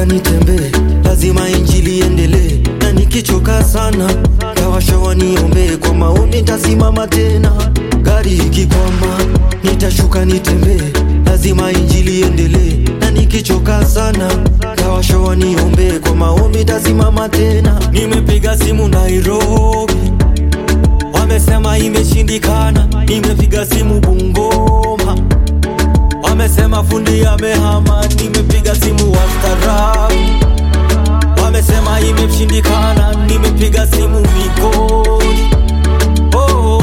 nitembee, lazima injili iendelee, na nikichoka sana tawasha waniombee, kwa maombi ntasimama tena. Gari ikikwama nitashuka nitembee, lazima injili iendelee, na nikichoka sana tawasha waniombee, kwa maombi ntasimama tena. Nimepiga simu Nairobi, wamesema imeshindikana. Nimepiga simu Bungoma, wamesema fundi amehama. Nimepiga simu Wastarabu, wamesema imeshindikana. Nimepiga simu Migori. Oh,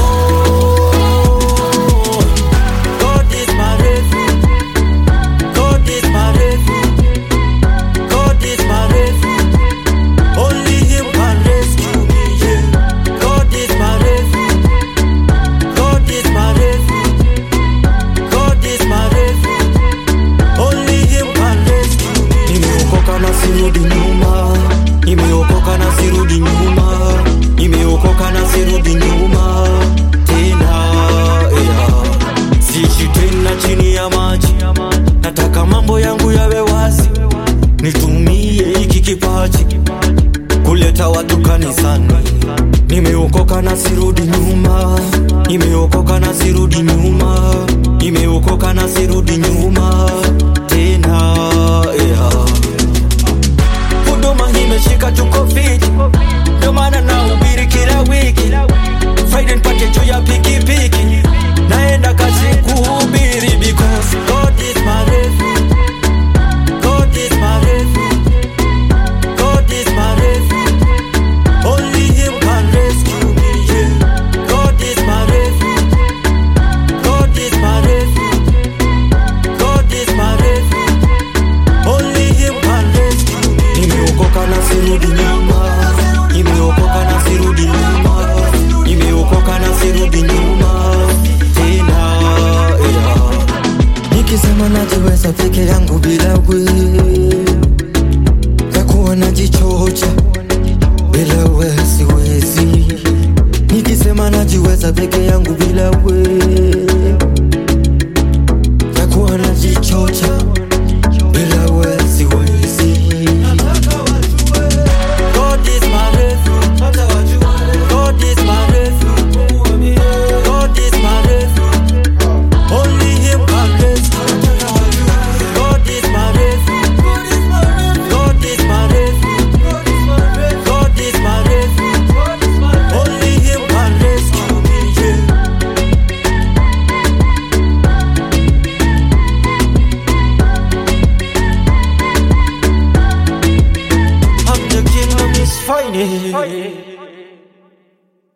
God is my refuge. God is my refuge. God is my refuge. Only Him can rescue me. Yeah. God is my refuge. God is my refuge. God is my refuge. Only Him can rescue me. Nimeokoka na sirudi nyuma. Nimeokoka na sirudi nyuma. Nimeokoka na sirudi nyuma. Tena yeah. Siishi tena chini ya maji. Nataka mambo yangu yawe wazi. Nitumie hiki kipaji kuleta watu kanisani. Nimeokoka na sirudi nyuma, nimeokoka na sirudi nyuma, nimeokoka na sirudi nyuma tena yeah. Huduma imeshika tuko fiti, ndio maana nahubiri kila wiki. Friday nipate juu ya pikipiki, naenda kazi kuhubiri because God is my refuge. God is my refuge. God is my refuge. Only Him can rescue me. Yeah. God is my refuge. God is my refuge. God is my refuge. Only Him can rescue me. Nimeokoka na sirudi nyuma. Nimeokoka na sirudi nyuma. Nimeokoka na sirudi nyuma. Tena yeah. Nikisema najiweza peke yangu bila wewe takuwa najichocha bila we siwezi. Nikisema najiweza peke yangu bila we takuwa najichocha bila we siwezi. God is my refuge. God is my refuge. God is my refuge. Only Him can rescue. God is my refuge. God is my refuge. God is my refuge. Only Him can rescue me. Yeah. I'm the kingdom is fighting.